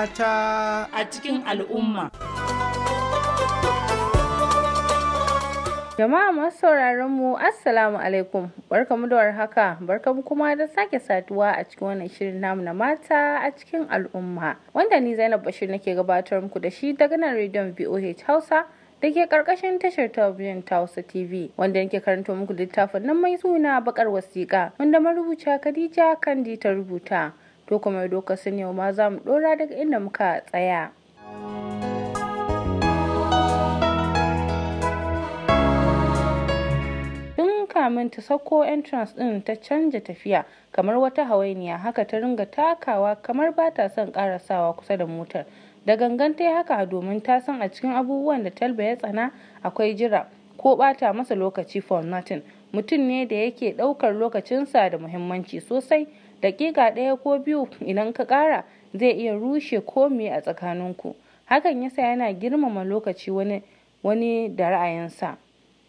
mata a cikin al'umma. Jama'a masu sauraron mu Assalamu alaikum barkamu da warhaka barkamu kuma da sake saduwa a cikin wannan shirin namu na mata a cikin al'umma wanda ni Zainab Bashir nake gabatar muku da shi daga nan rediyon VOH Hausa da ke karkashin tashar talabijin ta Hausa TV wanda nake karanto muku littafin nan mai suna bakar wasiƙa wanda marubuciya Khadija Kandi ta rubuta to kuma doka sun yau ma za mu dora daga inda muka tsaya. Tun kamin ta sauko entrance din ta canja tafiya kamar wata hawainiya haka ta ringa takawa kamar ba ta son karasawa kusa da motar. Da gangan ta yi haka domin ta san a cikin abubuwan da Talba ya tsana akwai jira ko bata masa lokaci for nothing. Mutum ne da yake ɗaukar lokacinsa da muhimmanci sosai. Dakika ɗaya ko biyu idan ka ƙara zai iya rushe komi a tsakaninku. Hakan yasa yana girmama lokaci wani wani da ra'ayinsa.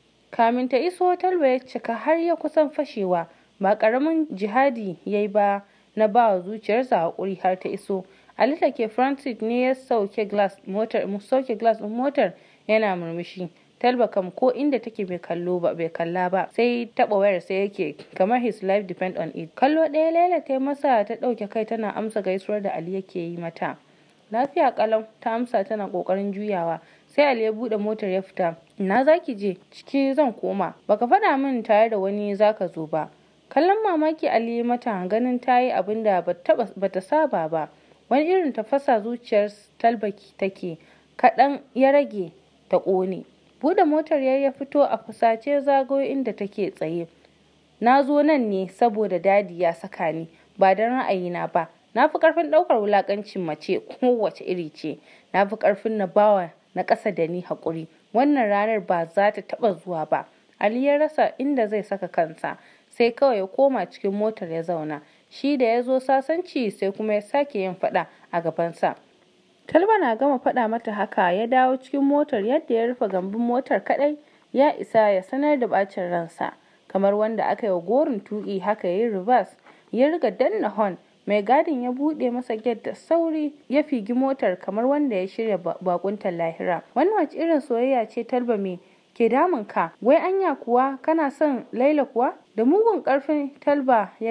Kamin ta iso Talba ya cika har ya kusan fashewa ba ƙaramin jihadi ya yi ba na ba wa zuciyarsa haƙuri har ta iso. Ali da ke Francis ne ya sauke glass motar sauke glass ɗin motar yana murmushi. Talba kam ko inda take bai kallo ba bai kalla ba sai taba wayar sai yake kamar his life depend on it. Kallo ɗaya Laila ta masa ta ɗauke kai tana amsa gaisuwar da Ali yake yi mata. Lafiya kalau ta amsa tana kokarin juyawa sai Ali ya bude motar ya fita. Ina zaki je? Ciki zan koma. Baka faɗa min tare da wani zaka zo ba. Kallon mamaki Ali mata ganin ta yi abin da bata saba ba. Wani irin tafasa zuciyar Talbaki take kaɗan ya rage ta ƙone. Bude motar ya ya fito a fusace zagayo inda take tsaye. Na zo nan ne saboda dadi ya saka ni ba don ra'ayina ba. Na fi ƙarfin ɗaukar wulaƙancin mace kowace iri ce. Na fi ƙarfin na bawa na ƙasa da ni haƙuri. Wannan ranar ba za ta taɓa zuwa ba. Ali ya rasa inda zai saka kansa sai kawai ya koma cikin motar ya zauna. Shi da ya zo sasanci sai kuma ya sake yin faɗa a gabansa. Talba na gama faɗa mata haka ya dawo cikin motar yadda ya rufe gambin motar kaɗai ya isa ya sanar da bacin ransa. Kamar wanda aka yi wa gorin tuƙi haka ya yi reverse ya riga danna horn mai gadin ya buɗe masa gate da sauri ya figi motar kamar wanda ya shirya bakuntar lahira. Wannan wace irin soyayya ce Talba me ke damun ka wai anya kuwa kana son Laila kuwa da mugun karfin Talba ya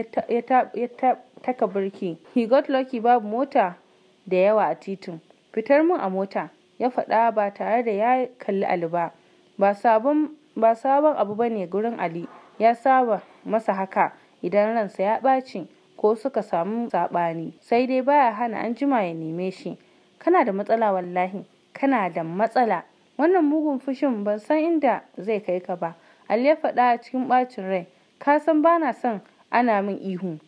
taka birki. He got lucky babu mota da yawa a titin. Fitar mun a mota ya faɗa ba tare da ya kalli Ali ba. Ba sabon ba sabon abu bane gurin Ali ya saba masa haka idan ransa ya ɓaci ko suka samu saɓani sai dai baya hana an jima ya neme shi. Kana da matsala wallahi kana da matsala wannan mugun fushin ban san inda zai kai ka ba. Ali ya faɗa cikin ɓacin rai ka san bana son ana min ihu.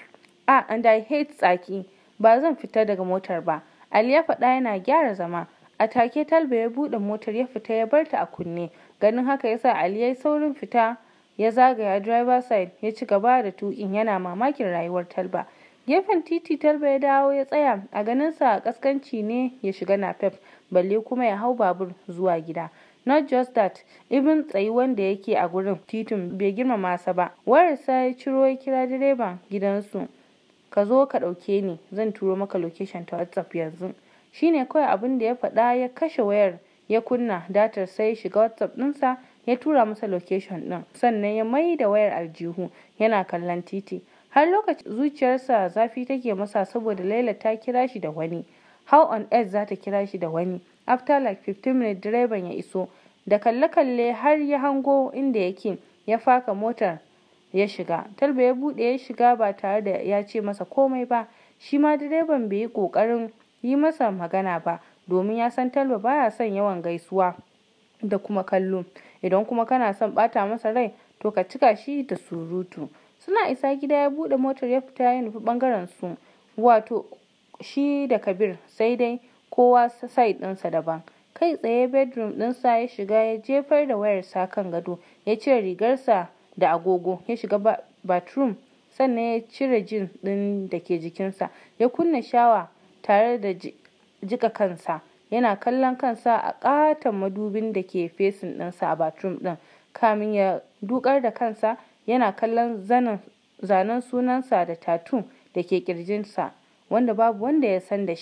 Ah and I hate tsaki ba zan fita daga motar ba. Ali ya faɗa yana gyara zama. A take Talba ya buɗe motar ya fita ya bar ta a kunne. Ganin haka yasa Ali ya yi saurin fita ya zagaya driver side ya ci gaba da tuƙin yana mamakin rayuwar Talba. Gefen titi Talba ya dawo ya tsaya a ganinsa kaskanci ne ya shiga napep balle kuma ya hau babur zuwa gida. Not just that, even tsayuwan da yake a gurin titin bai girmama sa ba. Wayarsa ya ciro ya kira direban gidansu. Ka zo ka ɗauke ni, zan turo maka location ta WhatsApp yanzu. Shine kawai abin da ya faɗa ya kashe wayar ya kunna datar sai ya shiga WhatsApp ɗinsa ya tura masa location ɗin. Sannan ya mai da wayar aljihu yana kallon titi. Har lokacin zuciyarsa zafi take masa saboda Laila ta kira shi da wani. How on earth za ta kira shi da wani? After like 15 minutes direban ya iso. Da kalle-kalle har ya hango inda yake ya faka motar ya shiga. Talba ya buɗe ya shiga ba tare da ya ce masa komai ba. Shi ma direban bai yi ƙoƙarin yi masa magana ba domin ya san Talba baya son yawan gaisuwa da kuma kallo. Idan kuma kana son ɓata masa rai to ka cika shi da surutu. Suna isa gida ya buɗe motar ya fita ya nufi ɓangaren su. Wato shi da Kabir sai dai kowa side ɗinsa daban. Kai tsaye bedroom ɗinsa ya shiga ya jefar da wayarsa kan gado ya cire rigarsa da agogo ya shiga bathroom sannan ya cire jin ɗin da ke jikinsa ya kunna shawa tare da jika kansa yana kallon kansa a ƙaton madubin da ke fesin ɗinsa a bathroom ɗin kamin ya dukar da kansa yana kallon zanen sunansa da tattoo da ke ƙirjinsa wanda babu wanda ya san da shi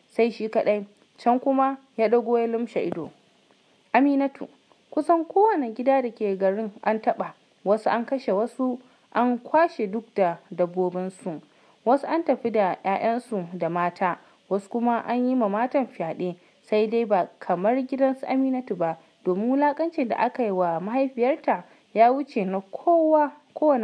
sai shi kaɗai can kuma ya ɗago ya lumshe ido aminatu kusan kowane gida da ke garin an taɓa wasu an kashe wasu an kwashe duk da dabbobinsu wasu an tafi da 'ya'yansu da mata wasu kuma an yi ma matan fyaɗe sai dai ba kamar gidansu aminatu ba domin wulakancin da aka yi wa mahaifiyarta ya wuce na kowa kowane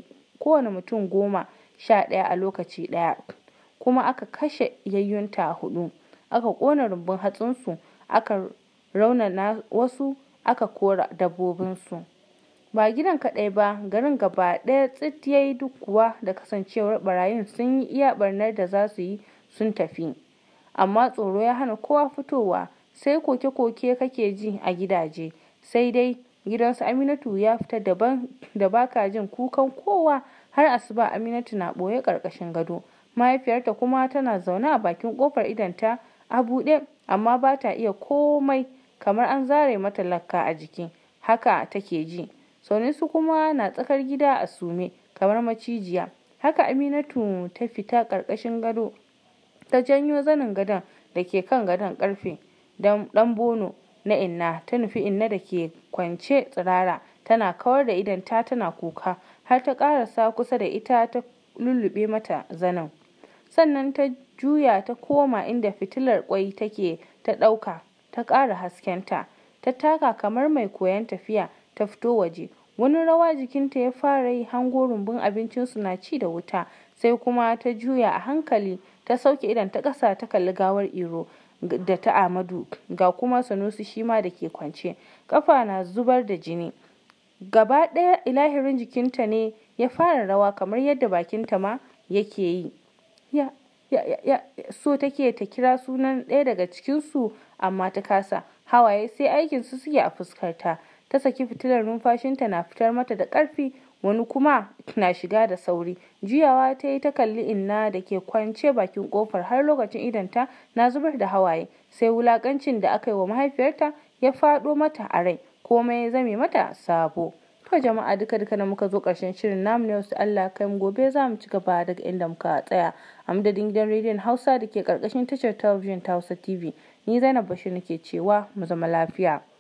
mutum goma sha ɗaya a lokaci ɗaya kuma aka kashe yayyunta hudu aka ƙona rumbun hatsinsu aka raunana wasu aka kora dabbobinsu ba gidan kaɗai ba garin gaba ɗaya tsit yayi duk kuwa da kasancewar barayin sun yi iya barnar da za su yi sun tafi amma tsoro ya hana kowa fitowa sai koke-koke kake ji a gidaje sai dai gidansu Aminatu ya fita daban da baka jin kukan kowa har asuba Aminatu na ɓoye ƙarƙashin gado mahaifiyarta kuma tana zaune a bakin ƙofar idonta a buɗe amma ba ta iya komai kamar an zare mata lakka a jiki haka take ji su kuma na tsakar gida a sume kamar macijiya haka Aminatu ta fita ƙarƙashin gado ta janyo zanin gadon da ke kan gadon ƙarfe dan bono na inna ta nufi inna da ke kwance tsirara tana kawar da idonta tana kuka har ta karasa kusa da ita ta lullube mata zanin sannan ta juya ta koma inda fitilar kwai take ta ɗauka ta ƙara haskenta ta taka kamar mai koyon tafiya ta fito waje wani rawa jikinta ya fara yi hango rumbun abincinsu na ci da wuta sai kuma ta juya a hankali ta sauke idan ta ƙasa ta kalli gawar iro da ta Amadu ga kuma Sanusi shi ma da ke kwance kafa na zubar da jini gaba ɗaya ilahirin jikinta ne ya fara rawa kamar yadda bakinta ma yake yi ya ya ya so take ta kira sunan ɗaya daga cikinsu amma ta kasa hawaye sai aikin su suke a fuskarta ta saki fitilar numfashinta na fitar mata da ƙarfi wani kuma na shiga da sauri juyawa ta yi ta kalli inna da ke kwance bakin kofar har lokacin idanta na zubar da hawaye sai wulakancin da aka yi wa mahaifiyarta ya faɗo mata a rai komai ya zame mata sabo to jama'a duka duka na muka zo ƙarshen shirin namu ne wasu Allah kai mu gobe za mu ci gaba daga inda muka tsaya a madadin gidan rediyon Hausa da ke ƙarƙashin tashar talabijin ta Hausa TV ni Zainab Bashir nake cewa mu zama lafiya